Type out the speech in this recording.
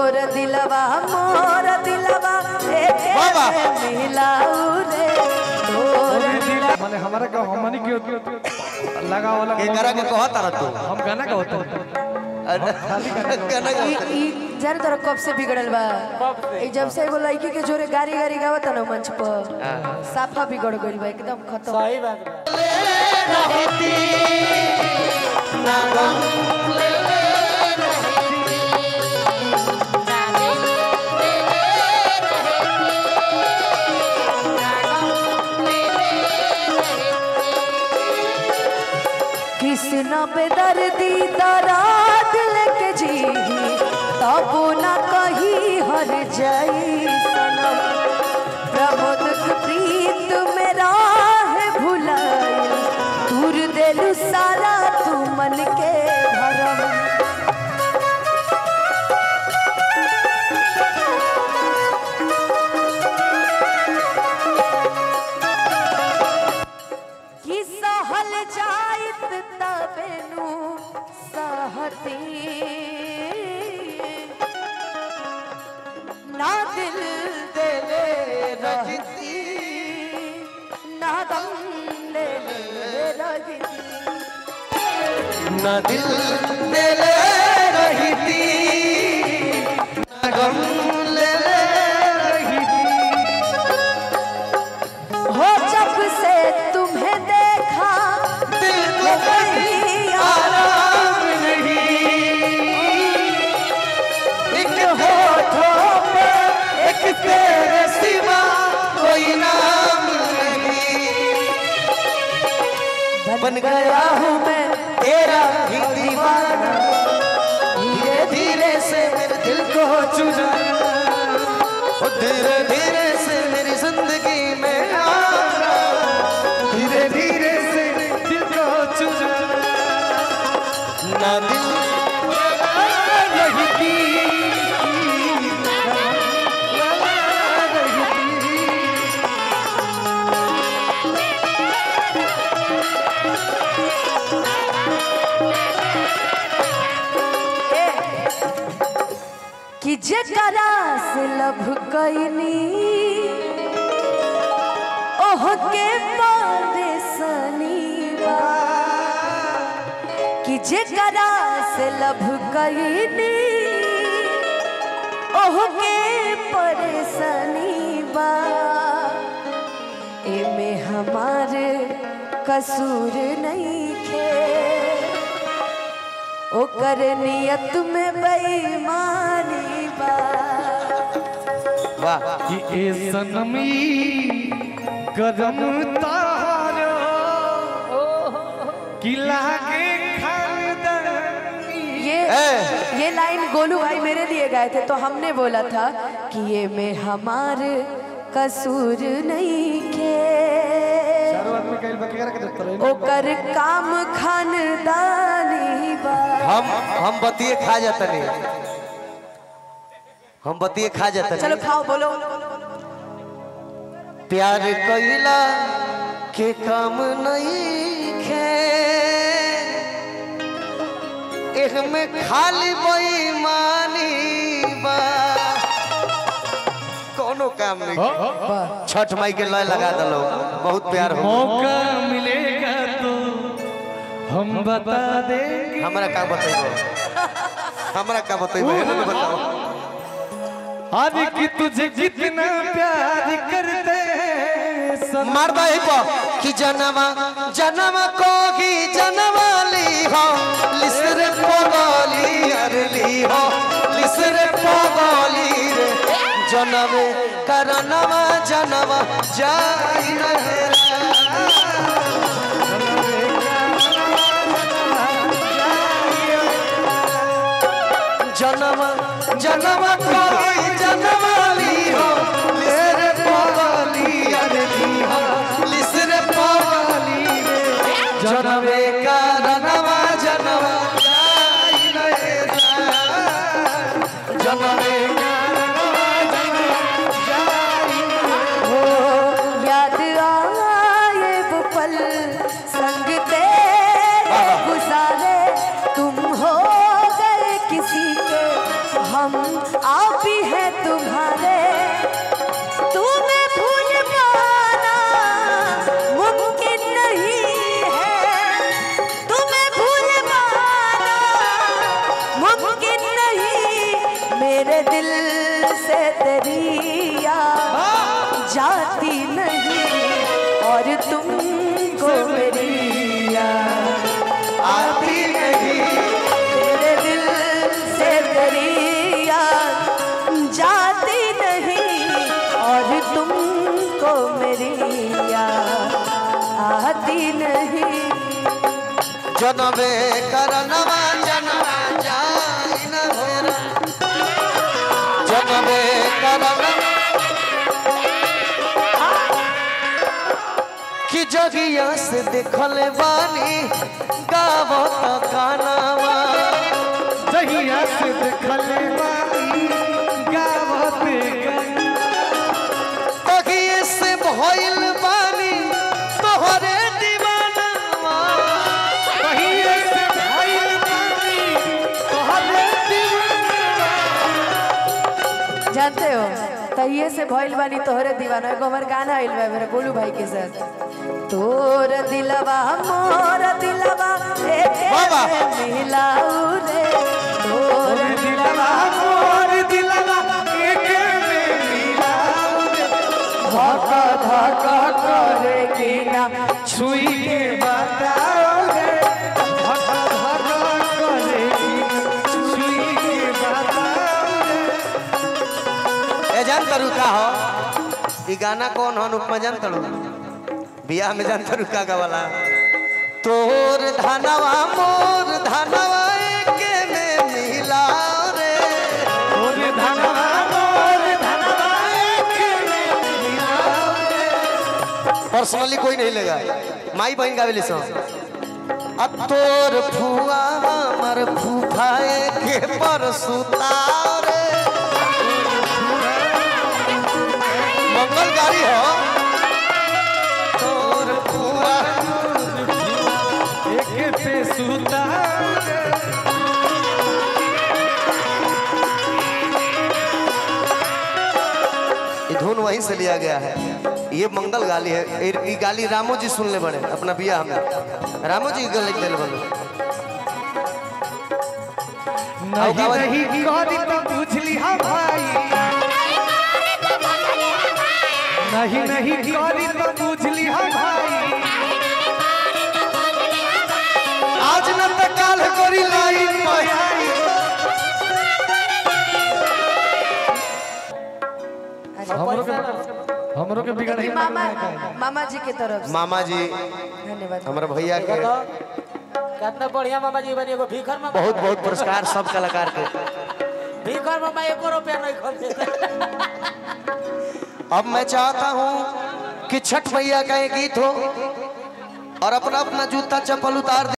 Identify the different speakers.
Speaker 1: तोर दिलवा मोर दिलवा एके
Speaker 2: बाबा।
Speaker 1: में मिलाऊ रे तोर
Speaker 3: माने हमारा का हमनी के लगा वाला
Speaker 2: के करा के कहत रह तू
Speaker 3: हम गाना का होता
Speaker 2: गाना
Speaker 1: ई
Speaker 2: गावत
Speaker 1: ई जाने तोरा कब से बिगड़ल बा ई जब से एगो लड़की के जोरे गाड़ी गाड़ी गावत ना मंच पर साफा बिगड़ गइल बा एकदम खत्म
Speaker 4: सही बात बा
Speaker 1: कृष्ण पे दर्दी दराद लेके जी तब न कही हर जाई सनम प्रमोद के प्रीत मेरा है भुलाई दूर देलू सारा तू मन के भरम कि सहल जाइत तबेनु सहती ना दिल देले रहती ना दम लेले रहती
Speaker 2: ना दिल देले रही थी ना गम ले ले रही
Speaker 1: हो जब से तुम्हें देखा
Speaker 2: दिल
Speaker 1: वो
Speaker 2: को
Speaker 1: कहीं आरा
Speaker 2: आराम नहीं एक होठों पे एक तेरे सिवा कोई नाम नहीं
Speaker 1: बन गया हूँ मैं
Speaker 2: तेरा ही दीवाना धीरे धीरे से मेरे दिल को चुरा ओ धीरे धीरे से मेरी जिंदगी में आना धीरे धीरे से दिल को चुरा ना दिल रही थी
Speaker 1: कि जकरा से लभ कैनी ओह के परेशानी बा कि जकरा से लभ कैनी ओह के परेशानी बा एमे हमार कसूर नहीं खे ओकर नियत में बेईमानी बा
Speaker 2: वाह
Speaker 3: कि ए सनमी गरम तारो कि लागे खानदानी
Speaker 1: ये
Speaker 2: ए।
Speaker 1: ये लाइन गोलू भाई मेरे लिए गाए थे तो हमने बोला था कि ये में हमार कसूर नहीं के
Speaker 3: चारों आदमी कइल बकेरा के देत रहे
Speaker 1: ओकर काम खानदानी बा
Speaker 2: हम हम बतिए खा जाते नहीं हम बतिए खा जाते
Speaker 1: चलो
Speaker 2: नहीं
Speaker 1: खाओ बोलो
Speaker 2: प्यार कैला के काम नहीं खे एक में खाली बेईमानी बा कोनो काम नहीं छठ माई के लय लगा दलो बहुत प्यार हो
Speaker 3: मौका मिलेगा तो हम बता देंगे
Speaker 2: हमरा का बतेबो हमरा का बतेबो है ना बताओ
Speaker 3: आज कि तुझे कितना प्यार करते हैं सनम।
Speaker 2: मारदा ही पो कि जनमा जनमा को ही जनमाली हो लिसरे पोगली अरली हो लिसरे पोगली रे जनमे करनवा जनवा जाई रहे जनम जनम कोई जनमाली हो लिसरे पोगली अरली हो लिसरे पोगली रे जनमे करनवा जनवा जाई रहे जनमे करनवा जनवा जाई
Speaker 1: हो याद आए वो पल संग तेरे गुजारे तुम हो गए किसी के हम हम आप ही हैं तुम्हारे तुम्हें भूल पाना मुमकिन नहीं है तुम्हें भूल पाना मुमकिन नहीं मेरे दिल से तेरी याद जाती नहीं और तुमको मेरी याद
Speaker 2: आती नहीं
Speaker 1: मेरे दिल से तेरी याद जाती नहीं और तुमको मेरी याद आती नहीं
Speaker 2: जनबे करनवा जनवा जाई न हेरा जनबे करनवा कि जगिया से देखल बानी गावत गानावा
Speaker 3: जहिया से देखले बानी गावते
Speaker 2: तगिए से भइल बानी तोहरे दीवानावा
Speaker 3: कहिए से भइल बानी तोहरे दीवाना
Speaker 1: जानते हो तहिए से भइल बानी तोहरे दीवाना एगो हमर गाना आइल बा मेरे गोलू भाई के साथ तोर दिलवा मोर दिलवा एके
Speaker 2: बाबा।
Speaker 1: में मिलाऊ रे तोर
Speaker 3: दिलवा मोर दिलवा एके में मिलाऊ रे
Speaker 1: धका धका करे कि ना
Speaker 3: छुई के बताओ रे धका धका करे छुई के बताओ रे
Speaker 2: ए जान तरू का हो ई गाना कौन हो उपमा जान तरू बियाह में जान तरू का गवाला तोर धनवा मोर धनवा एके में मिला रे
Speaker 3: मोर धनवा मोर धनवा एके में मिलाओ रे
Speaker 2: पर्सनली कोई नहीं लेगा माई बहन गावेली सो अब तोर फुआ हमर फूफाए के पर सुतारे मंगल गाड़ी हो तोर फुआ
Speaker 3: एके पे सुता रे
Speaker 2: ये धुन वहीं से लिया गया है ये मंगल गाली है ये- ये गाली रामो जी सुन ले बड़े अपना बियाह में रामो जी गल लिख दिल बोलो
Speaker 3: नहीं
Speaker 2: गावा-
Speaker 3: नहीं करी तो बुझली हम भाई नहीं नहीं करी तो बुझली हम भाई
Speaker 2: आज न त काल करी लाइन में
Speaker 3: हमरो के हमरो के बिगड़
Speaker 1: देखिए मामा मामा जी के तरफ से
Speaker 2: मामा जी
Speaker 1: धन्यवाद
Speaker 2: हमारे भैया के
Speaker 5: कितना बढ़िया मामा जी बनी एगो भीखर मामा
Speaker 2: बहुत बहुत पुरस्कार सब कलाकार के
Speaker 5: भीखर मामा एको रुपया नहीं खर्चे
Speaker 2: अब मैं चाहता हूँ कि छठ मैया का एक गीत हो और अपना अपना जूता चप्पल उतार दे